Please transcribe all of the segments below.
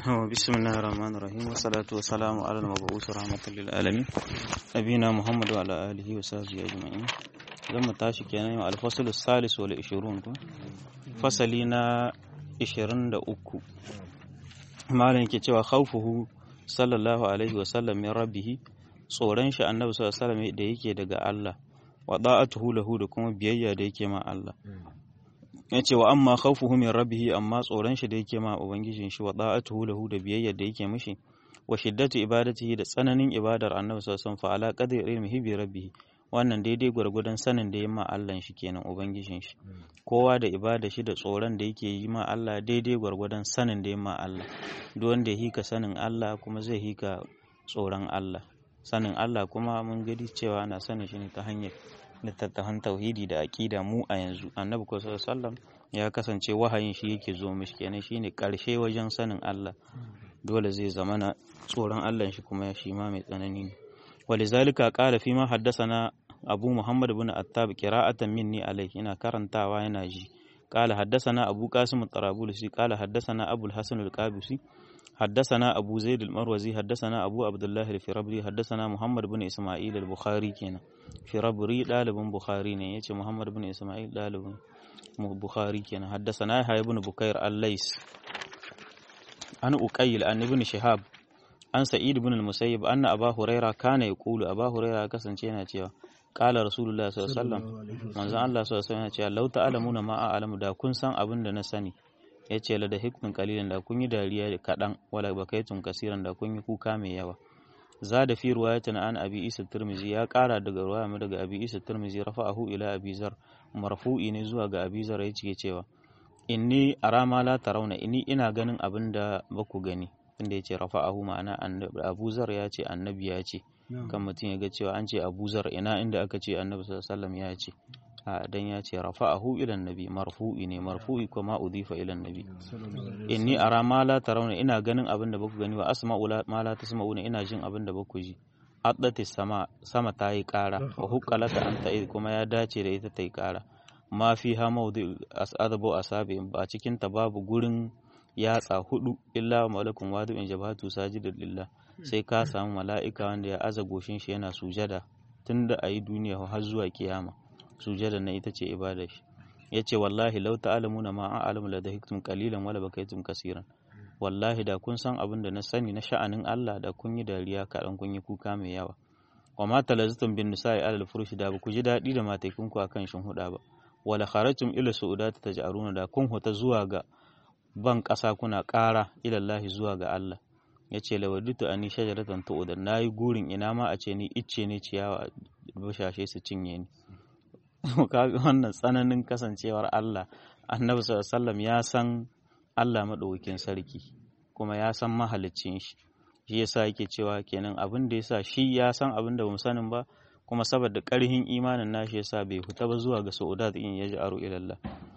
بسم الله الرحمن الرحيم والصلاة والسلام على المبعوث رحمة للعالمين نبينا محمد وعلى آله وصحبه أجمعين zan mu tashi kenan yau alfasul salis wal 20 ko fasali na 23 malam yake cewa khawfuhu sallallahu alaihi wa sallam min rabbih tsoron shi annabi sallallahu alaihi wasallam da yake daga Allah wa da'atuhu lahu da kuma biyayya da yake ma Allah yace wa amma khawfuhu min rabbih amma tsoron shi da yake ma ubangijin shi wa da'atuhu lahu da biyayya da yake mishi wa shiddatu ibadatihi da tsananin ibadar annabi sallallahu alaihi wasallam fa ala qadri ilmihi bi rabbih wannan daidai gwargwadon sanin da ya ma Allah shi kenan ubangijin shi kowa da ibada shi da tsoron da yake yi ma Allah daidai gwargwadon sanin da ya ma Allah duk wanda ya hika sanin Allah kuma zai hika tsoron Allah sanin Allah kuma mun gadi cewa ana sanin shi ne ta hanyar littattafan tauhidi da aƙida mu a yanzu annabi ko sallam ya kasance wahayin shi yake zo mishi kenan shine karshe wajen sanin Allah dole zai zamana tsoron Allah shi kuma shi ma mai tsanani ne ولذلك قال فيما حدثنا أبو محمد بن أتاب قراءة مني عليه هنا كرنتا وهنا جي قال حدثنا أبو قاسم الطرابلسي قال حدثنا أبو الحسن القابسي حدثنا أبو زيد المروزي حدثنا أبو عبد الله الفربري حدثنا محمد بن إسماعيل البخاري كنا فربري طالب بخاري ne yace Muhammad bin Isma'il dalibin Bukhari kenan حدثنا يحيى بن بكير الليث an uqayl an ibn shihab an sa'id ibn al-musayyib anna aba huraira kana yaqulu aba huraira kasance yana cewa qala rasulullah sallallahu alaihi wasallam manzo Allah sallallahu alaihi wasallam yana cewa law ta'lamuna ma a'lamu da kun san abin da na sani yace la da hikmin qalilan da kun yi dariya kadan wala bakaitum kasiran da kun yi kuka mai yawa zada fi riwayatin an abi isa tirmizi ya kara daga riwaya mu daga abi isa tirmizi rafa'ahu ila abi zar marfu'i ne zuwa ga abi zar yace cewa inni arama la tarawna inni ina ganin abin da baku gani inda ya ce rafa'ahu ma'ana abu zar ya ce annabi ya ce kan mutum ya ga cewa an ce abu zar ina inda aka ce annabi sallallahu ya ce a dan ya ce rafa'ahu ila nabi marfu'i ne marfu'i kuma udifa ila nabi inni ara ma la tarawna ina ganin abin da baku gani wa asma'u ma la tasma'una ina jin abin da baku ji addati sama sama ta yi kara wa huqqalata an ta'id kuma ya dace da ita ta yi kara ma fi ha mawdi as'adabu asabi ba cikin ta babu gurin yatsa hudu illa malakun wadu in jabatu sajidar lillah sai ka samu mala'ika wanda ya aza goshin shi yana sujada tunda a yi duniya har zuwa kiyama sujada na ita ce ibada shi ya ce wallahi lau ta'alamuna ma an alamu la dahiktum qalilan wala bakaitum kasiran wallahi da kun san abin da na sani na sha'anin Allah da kun yi dariya kaɗan kun yi kuka mai yawa wa ma talaztum bin nisa'i alal furushi da ba ku ji daɗi da mataikunku akan shin huda ba wala kharajtum ila su'udati taj'aruna da kun huta zuwa ga ban ƙasa kuna ƙara ilallahi zuwa ga Allah ya ce lawaditu ani shajaratan tu'udan na yi gurin ina ma a ce ni icce ne ciyawa bashashe su cinye ni kaga wannan tsananin kasancewar Allah annabi sallallahu ya san Allah madaukakin sarki kuma ya san mahaliccin shi shi yasa yake cewa kenan abin da yasa shi ya san abin da bamu sanin ba kuma saboda ƙarhin imanin nashi yasa bai fita ba zuwa ga saudat in yaji aro ilallah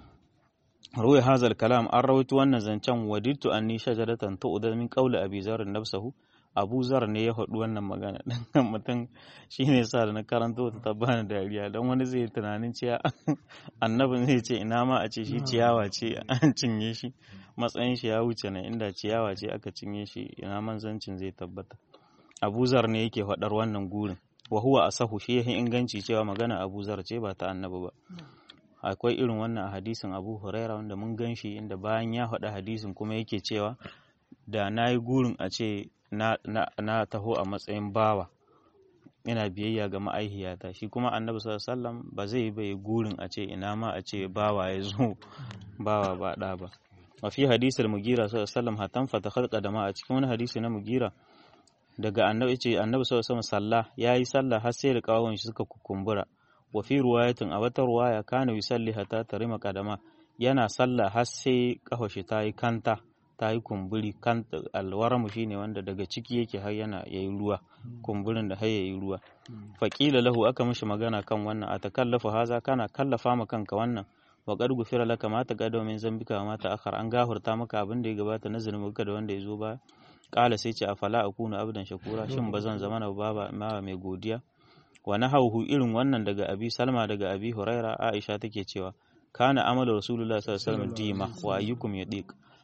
ruwa hazal kalam an rawaito wannan zancen wadittu anni shajaratan tu'da min qawli abi zar nafsahu abu zar ne ya faɗi wannan magana dan mutum shine yasa da na karanto ta bani dariya dan wani zai tunanin cewa annabin zai ce ina ma a ce shi ciyawa ce an cinye shi matsayin shi ya wuce na inda ciyawa ce aka cinye shi ina manzancin zai tabbata abu zar ne yake faɗar wannan gurin wa huwa asahu shi yahin inganci cewa magana abu zar ce ba ta annabi ba akwai irin wannan a hadisin abu huraira wanda mun gan shi inda bayan ya faɗa hadisin kuma yake cewa da na yi gurin a ce na, taho a matsayin bawa ina biyayya ga ma'aihiyata shi kuma annabi sallallahu ba zai bai gurin a ce ina ma a ce bawa ya zo bawa ba ɗa ba wa fi hadisul mugira sallallahu hatan fata khalqa da ma a cikin wani hadisi na mugira daga annabi ce annabi sallallahu alaihi sallah yayi sallah har sai da kawon shi suka kukumbura wa fi ruwayatin a wata ruwaya kana yusalli hatta tarima kadama yana sallah har sai kafashi ta yi kanta ta yi kumburi kanta alwaramu shine wanda daga ciki yake har yana yayi ruwa kumburin da har yayi ruwa faqila lahu aka mishi magana kan wannan a takallafa haza kana kallafa ma kanka wannan wa qad gufira laka ma taqaddama min zambika wa ma ta'akhkhara an gafurta maka abin da ya gabata na zunubanka da wanda ya zo ba kala sai ce afala akunu abdan shakura shin bazan zama na baba ma mai godiya wa nahawhu irin wannan daga abi salma daga abi huraira aisha take cewa kana amalu rasulullah sallallahu alaihi wasallam dima wa ayyukum yadiq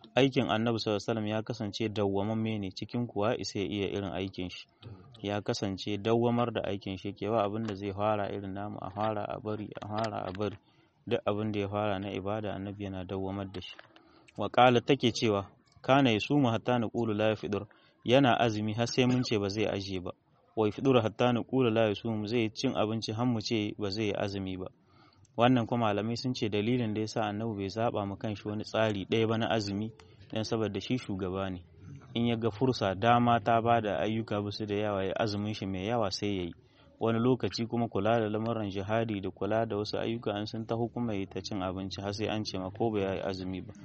aikin annabi sallallahu alaihi ya kasance dawwamamme ne cikin kuwa isa ya iya irin aikin shi ya kasance dawwamar da aikin shi kewa abin da zai fara irin namu a fara a bari a fara a bari duk abin da ya fara na ibada annabi yana dawwamar da shi wa qala take cewa kana yasumu hatta naqulu la yafidur yana azumi har sai mun ce ba zai aje ba wa yafidur hatta naqulu la yasumu zai cin abinci har mu ce ba zai yi azumi ba wannan kuma malamai sun ce dalilin da yasa annabi bai zaba mu kanshi wani tsari ɗaya ba na azumi dan saboda shi shugaba ne in ya ga fursa dama ta ba da ayyuka bisu da yawa ya azumin shi mai yawa sai ya yi wani lokaci kuma kula da lamuran jihadi da kula da wasu ayyuka an sun ta hukuma yi ta cin abinci har sai an ce ma ko bai yi azumi ba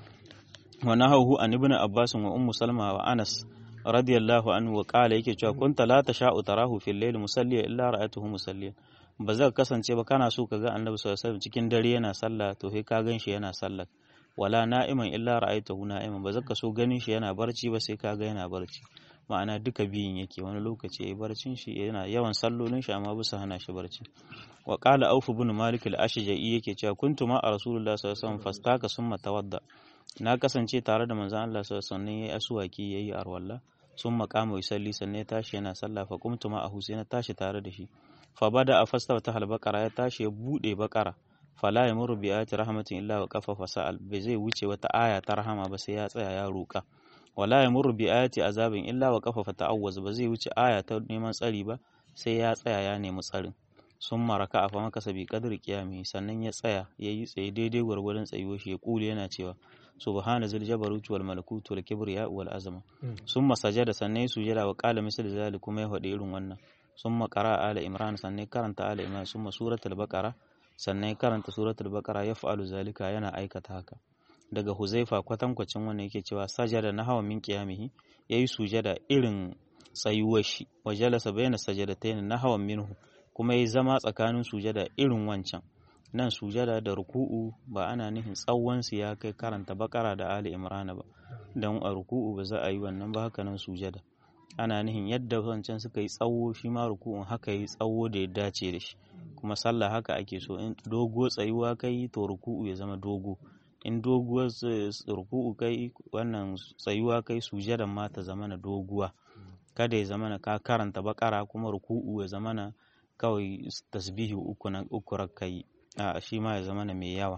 wa nahahu an ibn abbas wa ummu salma wa anas radiyallahu anhu wa qala yake cewa kunta la tasha'u tarahu fil layl musalliya illa ra'atuhu musalliya ba zai kasance ba kana so ka ga annabi sallallahu alaihi wasallam cikin dare yana sallah to sai ka gan shi yana sallah wala na'iman illa ra'aytahu na'iman ba zaka so ganin shi yana barci ba sai kaga yana barci ma'ana duka biyun yake wani lokaci yayi barcin shi yana yawan sallolin shi amma bisa hana shi barci wa qala auf ibn malik al-ashja'i yake cewa kuntu ma rasulullah sallallahu alaihi wasallam fastaka summa tawadda na kasance tare da manzon Allah sallallahu alaihi wasallam yayi aswaki yayi arwalla summa qama yusalli sannan ya tashi yana sallah fa qumtu ma ahu sai na tashi tare da shi fa bada a fasta ta halbaqara ya tashi ya bude bakara fala ya muru bi ayati rahmatin illa wa qafa fasal bai zai wuce wata aya ta rahama ba sai ya tsaya ya roka wala ya muru bi ayati azabin illa wa qafa fata'awwaz ba zai wuce aya ta neman tsari ba sai ya tsaya ya nemi tsarin sun maraka a fama kasa bi kadri kiyami sannan ya tsaya ya yi tsaye daidai gwargwadon tsayuwar shi ya kule yana cewa subhana zil jabaruti wal malakuti wal kibriya wal azama summa sajada sannan ya sujada wa qala misal zalik kuma ya faɗi irin wannan summa qara ala imran sannan karanta ala imran summa suratul baqara sannan ya karanta suratul baqara ya fa'alu zalika yana aikata haka daga huzaifa kwatankwacin wannan yake cewa sajada na hawa min qiyamihi yayi sujada irin tsayuwar shi wa jalasa bayna sajadatayn na hawan minhu kuma yayi zama tsakanin sujada irin wancan nan sujada da ruku'u ba ana nihin tsawon su ya kai karanta bakara da ali imrana ba dan a ruku'u ba za a yi wannan ba haka nan sujada ana nihin yadda wancan suka yi tsawo shi ma ruku'un haka yi tsawo da ya dace da shi kuma sallah haka ake so in dogo tsayuwa kai to ruku'u ya zama dogo in doguwar ruku'u kai wannan tsayuwa kai sujadan ma ta zama na doguwa kada ya zama na ka karanta bakara kuma ruku'u ya zama na kawai tasbihi uku na uku rakai a shi ma ya zama na mai yawa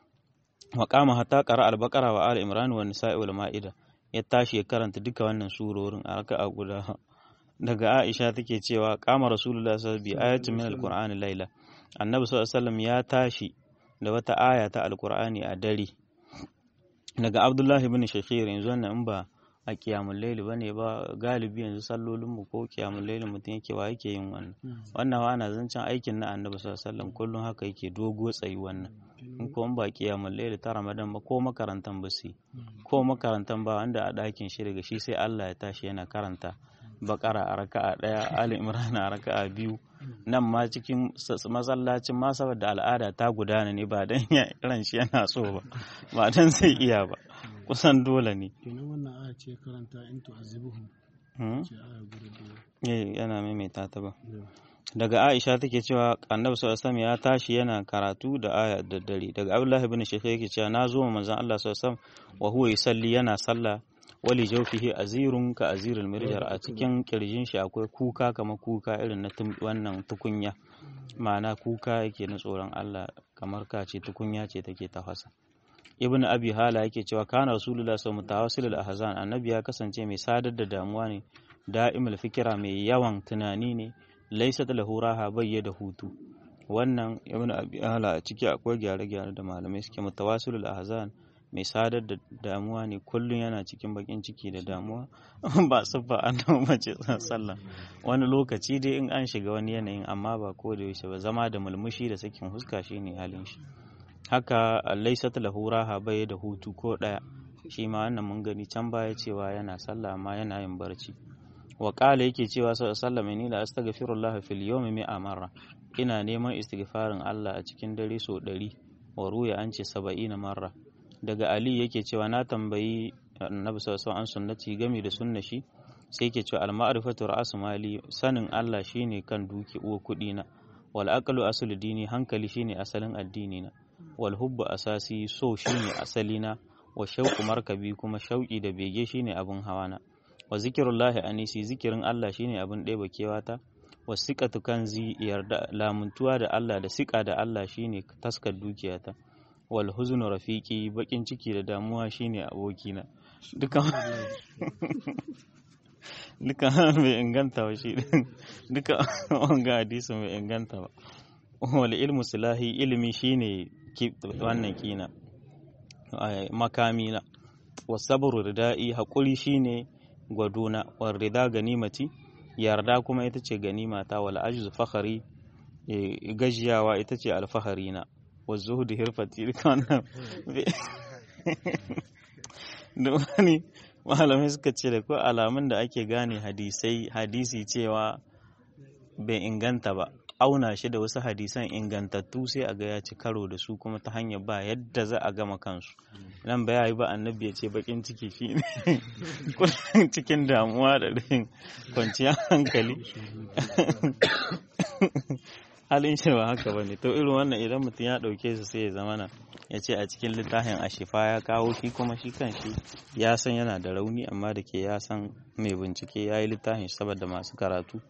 wa qama hatta qara al-baqara wa al-imran wa nisa'i wal ma'ida ya tashi ya karanta duka wannan surorin a raka'a guda daga Aisha take cewa qama rasulullah sallallahu alaihi wasallam bi ayatin min al-qur'ani layla annabi sallallahu alaihi wasallam ya tashi da wata aya ta alkur'ani a dare daga abdullahi bin shakir yanzu wannan in ba a kiyamun laili bane ba galibi yanzu sallolin mu ko kiyamun laili mutum yake wa yake yin wannan wannan wa ana zancen aikin na annabi sallallahu alaihi wasallam kullum haka yake dogo tsayi wannan in ko ba kiyamun laili ta ramadan ba ko makarantan ba su ko makarantan ba wanda a ɗakin shi daga shi sai Allah ya tashi yana karanta bakara a raka'a ɗaya ali imran a raka'a biyu nan ma cikin masallacin ma saboda al'ada ta gudana ne ba dan ya ran shi yana so ba ba dan zai iya ba kusan dole ne kenan wannan aya ce karanta in tu'azibuhum ce aya guda eh yana maimaita ta ba daga Aisha take cewa Annabi sallallahu alaihi ya tashi yana karatu da aya da dare daga Abdullah ibn Shaykh yake cewa na zo manzon Allah sallallahu alaihi wa huwa yusalli yana sallah wali jawfihi azirun ka azirul mirjar a cikin kirjin shi akwai kuka kamar kuka irin na wannan tukunya ma'ana kuka yake na tsoron Allah kamar ka ce tukunya ce take tafasa ibn abi hala yake cewa kana rasulullah sallallahu alaihi wasallam ahzan annabi ya kasance mai sadar da damuwa ne da'imul fikira mai yawan tunani ne laysat lahu raha bayya da hutu wannan ibn abi hala a ciki akwai gyare-gyare da malamai suke mutawasilul ahzan mai sadar da damuwa ne kullum yana cikin bakin ciki da damuwa ba siffa annabi mace sallah wani lokaci dai in an shiga wani yanayin amma ba ko da yaushe ba zama da mulmushi da sakin huska shine halin shi haka laysat lahu raha bai da hutu ko daya shi ma wannan mun gani can baya cewa yana sallah amma yana yin barci wa qala yake cewa sallallahu alaihi la astaghfirullah fil yawmi mi'a marra ina neman istighfarin Allah a cikin dare so 100 wa ruya an ce 70 marra daga Ali yake cewa na tambayi annabi sallallahu alaihi an sunnati game da sunna shi sai yake cewa al-ma'rifatu ra'su mali sanin Allah shine kan duki uwa kudi na wal aqlu aslu dini hankali shine asalin addini na wal hubbu asasi so shine asali na wa shauku markabi kuma shauki da bege shine abin hawana wa zikirullahi anisi zikirin Allah shine abin ɗeba kewata wa siqatu kanzi yarda lamuntuwa da Allah da siƙa da Allah shine taskar dukiyata wal huznu rafiqi bakin ciki da damuwa shine abokina duka duka bai inganta ba shi duka wanga hadisi bai inganta ba wal ilmu silahi ilimi shine wannan kina makamina wasabru rida'i haƙuri shine gwadona war rida ganimati yarda kuma ita ce ganimata wal ajzu fakhari gajiyawa ita ce alfahari na wa zuhudu hirfati duka wannan da wani malamai suka ce da ko alamun da ake gane hadisai hadisi cewa bai inganta ba auna shi da wasu hadisan ingantattu sai a ga ya ci karo da su kuma ta hanyar ba yadda za a gama kansu nan ba yi ba annabi ya ce bakin ciki shi ne cikin damuwa da rahin kwanciyar hankali halin shi ba haka ba ne to irin wannan idan mutum ya ɗauke su sai ya zama na ya ce a cikin littafin ashifa ya kawo shi kuma shi kan shi ya san yana da rauni amma da ke ya san mai bincike ya yi littafin saboda masu karatu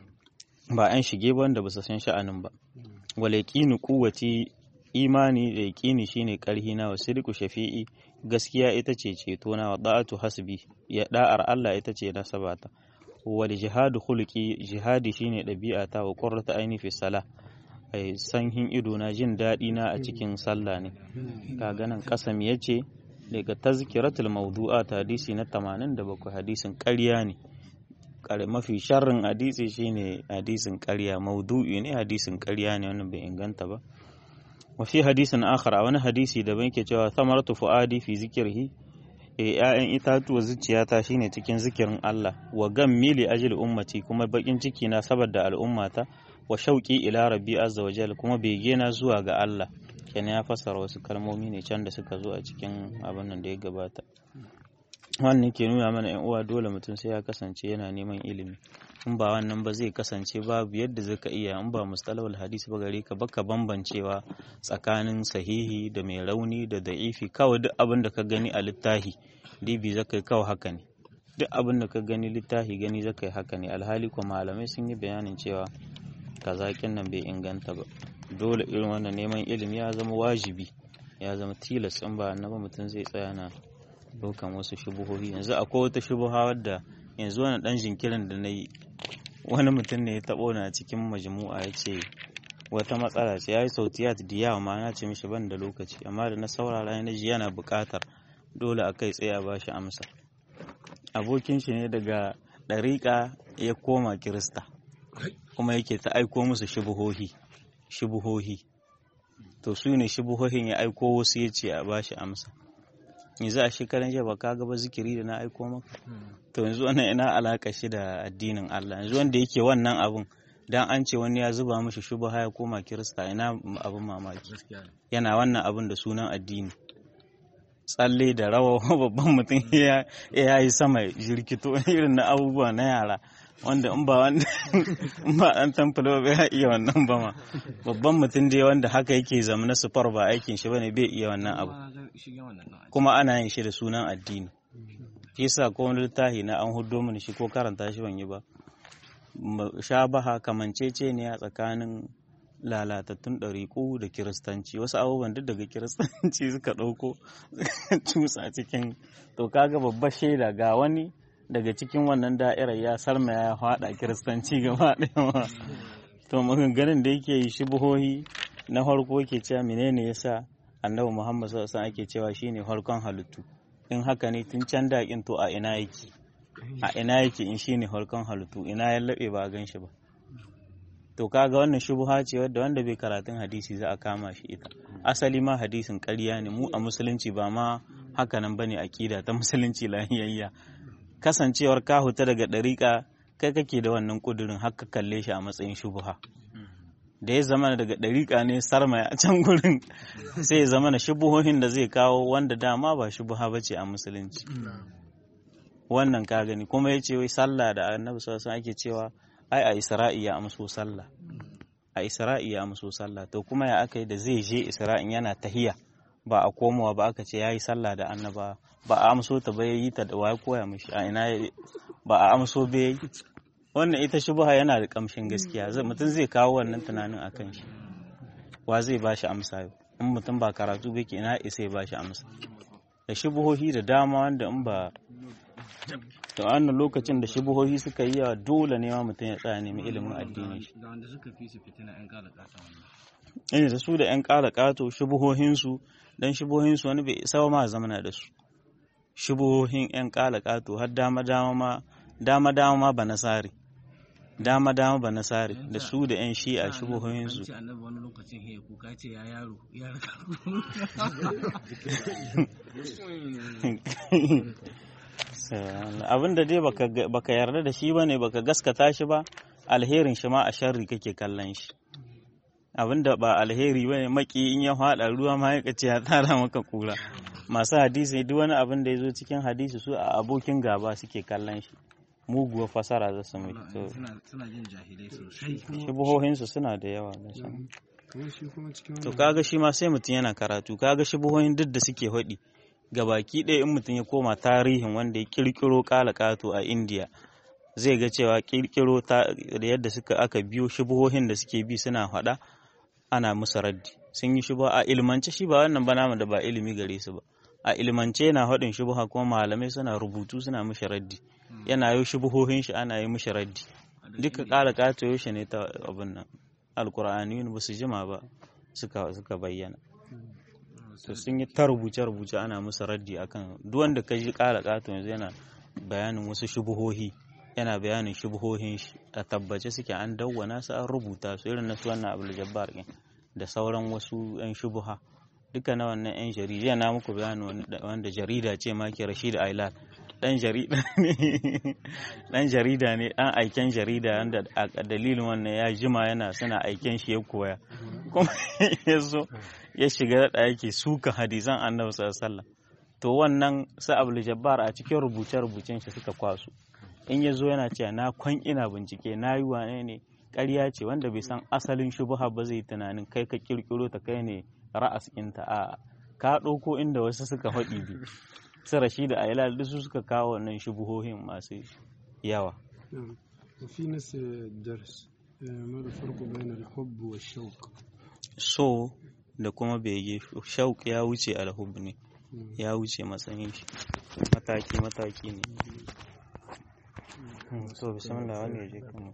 ba 'yan shige ba wanda ba su san sha'anin ba wale ƙini kuwaci imani da yaƙini shine ƙarhi na wa sirku shafi'i gaskiya ita ce ceto na wa da'atu hasbi ya da'ar Allah ita ce nasabata wal jihadu khuluqi jihadi shine ɗabi'ata wa qurratu aini fi salah ai sanhin ido na jin daɗi na a cikin sallah ne kaga nan kasam yace daga tazkiratul mawdu'at hadisi na 87 hadisin ƙarya ne mafi sharrin hadisi shine hadisin ƙarya maudu'i ne hadisin ƙarya ne wannan bai inganta ba wa fi hadisin akhar a wani hadisi da ban ke cewa samaratu fuadi fi zikirhi e ƴaƴan itatuwa zuciyata shine cikin zikirin Allah wa gam mili ajil ummati kuma bakin ciki na saboda al'ummata wa shauqi ila rabbi azza wa jalla kuma bege na zuwa ga Allah kenan ya fassara wasu kalmomi ne can da suka zo a cikin abin nan da ya gabata wannan ke nuna mana yan uwa dole mutum sai ya kasance yana neman ilimi in ba wannan ba zai kasance babu yadda zaka iya in ba mustalahul hadisi ba gare ka baka bambancewa tsakanin sahihi da mai rauni da da'ifi kawai duk abin da ka gani a littafi dibi zaka kawai haka ne duk abin da ka gani littafi gani zaka haka ne alhali ko malamai sun yi bayanin cewa kazakin nan bai inganta ba dole irin wannan neman ilimi ya zama wajibi ya zama tilas in ba annaba mutum zai tsaya na daukan wasu shubuhohi yanzu akwai wata shubuha wadda yanzu wani dan jinkirin da na yi wani mutum ne ya taɓo na cikin majmu'a ya ce wata matsala ce ya yi sautiyat da yawa ma na ce mishi ban da lokaci amma da na saurara na ji yana buƙatar dole a kai tsaye a ba shi amsa abokin shi ne daga ɗariƙa ya koma kirista kuma yake ta aiko musu shubuhohi shubuhohi to su ne shubuhohin ya aiko wasu ya ce a ba shi amsa yanzu a shekaran jiya ba ka gaba zikiri da na aiko maka to yanzu wannan ina alaka shi da addinin Allah yanzu wanda yake wannan abun dan an ce wani ya zuba mishi shubha ya koma kirista ina abun mamaki yana wannan abun da sunan addini tsalle da rawa babban mutum ya yi sama jirkito irin na abubuwa na yara wanda in ba wanda in ba dan tamfilo ba ya iya wannan ba ma babban mutum dai wanda haka yake zama na sufar ba aikin shi bane bai iya wannan abu kuma ana yin shi da sunan addini shi yasa ko wani littafi na an hudo mini shi ko karanta shi ban yi ba shabaha kamancece ne a tsakanin lalatattun ɗariƙu da kiristanci wasu abubuwan duk daga kiristanci suka ɗauko cusa cikin to kaga babbar shaida ga wani daga cikin wannan da'irar ya sarma ya faɗa kiristanci gaba ɗaya to maganganun da yake yi shubuhohi na farko ke cewa menene yasa annabi muhammad sallallahu alaihi ake cewa shine farkon halittu in haka ne tun can daƙin to a ina yake a ina yake in shine farkon halittu ina ya laɓe ba a gan shi ba to kaga wannan shubuha ce wadda wanda bai karatun hadisi za a kama shi ita asali ma hadisin ƙarya ne mu a musulunci ba ma haka nan bane akida ta musulunci lahiyayya kasancewar ka huta daga ɗariƙa kai kake da wannan ƙudurin har ka kalle shi a matsayin shubuha da ya zama daga ɗariƙa ne sarma a can gurin sai ya zama na shubuhohin da zai kawo wanda dama ba shubuha ba ce a musulunci wannan ka gani kuma ya ce wai sallah da annabi sallallahu ake cewa ai a isra'i ya amso sallah a isra'i ya amso sallah to kuma ya aka yi da zai je isra'in yana tahiya ba a komowa ba aka ce yayi sallah da annaba ba a amso ta ba yayi ta da waye koya mishi a ina ba a amso ba yayi wannan ita shubha yana da kamshin gaskiya mutum zai kawo wannan tunanin akan shi wa zai ba shi amsa yau in mutum ba karatu ba ke ina isa ya ba shi amsa da shubuhohi da dama wanda in ba da wannan lokacin da shubuhohi suka yi yawa dole ne ma mutum ya tsaya nemi ilimin addini shi da wanda suka fi su fitina yan kala kata wannan ina da su da yan kala kato shubuhohinsu dan shubuhohinsu wani bai isa ma zamana da su shubuhohin yan kala kato har dama dama ma dama dama ma ba nasari dama dama ba nasari da su da yan shi'a shubuhohinsu ce annabi wani lokacin he kuka ce ya yaro ya raka abin da dai baka yarda da shi bane baka gaskata shi ba alherin shi ma a sharri kake kallon shi abin da ba alheri bane maki in ya hada ruwa ma ya ce ya tsara maka kura masu hadisi duk wani abin da ya zo cikin hadisi su a abokin gaba suke kallon shi muguwar fasara za su mai suna jin jahilai sosai shubuhohinsu suna da yawa da su kamar shi kuma cikin to wannan kaga shi ma sai mutum yana karatu kaga shubuhohin duk da suke haɗi baki ɗaya in mutum ya koma tarihin wanda ya kirkiro kato a indiya zai ga cewa kirkiro ta da yadda suka aka biyo shubuhohin da suke bi suna faɗa ana musu raddi sun yi shubuha a ilmance shi ba wannan ba namu da ba ilimi gare su ba a ilmance yana haɗin shubuha kuma malamai suna rubutu suna mishi raddi yana yi shubuhohin shi ana yi mishi raddi duka ƙara ƙato yaushe ne ta abin nan alkur'ani ba su jima ba suka suka bayyana to sun yi ta rubuce rubuce ana musu raddi akan duk wanda ka ji ƙara ƙato yanzu yana bayanin wasu shubuhohi yana bayanin shubuhohin shi a tabbace suke an dawwana su an rubuta su irin na su wannan abul jabbar ɗin da sauran wasu yan shubuha duka na wannan yan jarida na muku bayanin wanda jarida ce ma ke Rashid Ailal dan jarida ne dan jarida ne dan aiken jarida wanda a dalilin wannan ya jima yana suna aiken shi ya koya kuma ya zo ya shiga da yake suka hadisan annabi sallallahu alaihi wasallam to wannan sa abul jabbar a cikin rubuce rubucen shi suka kwaso in ya zo yana cewa na kwan ina bincike na yi wane ne ƙarya ce wanda bai san asalin shubuha ba zai tunanin kai ka kirkiro ta kai ne ra'as ɗinta a ka ɗauko inda wasu suka faɗi bi su rashi da ailal duk su suka kawo wannan shubuhohin masu yawa نعم وفي نفس الدرس آه، ما الفرق بين الحب والشوق so da kuma bege shauk ya wuce alhub ne مم. ya wuce matsayin shi mataki mataki ne so bismillah wani ya je kan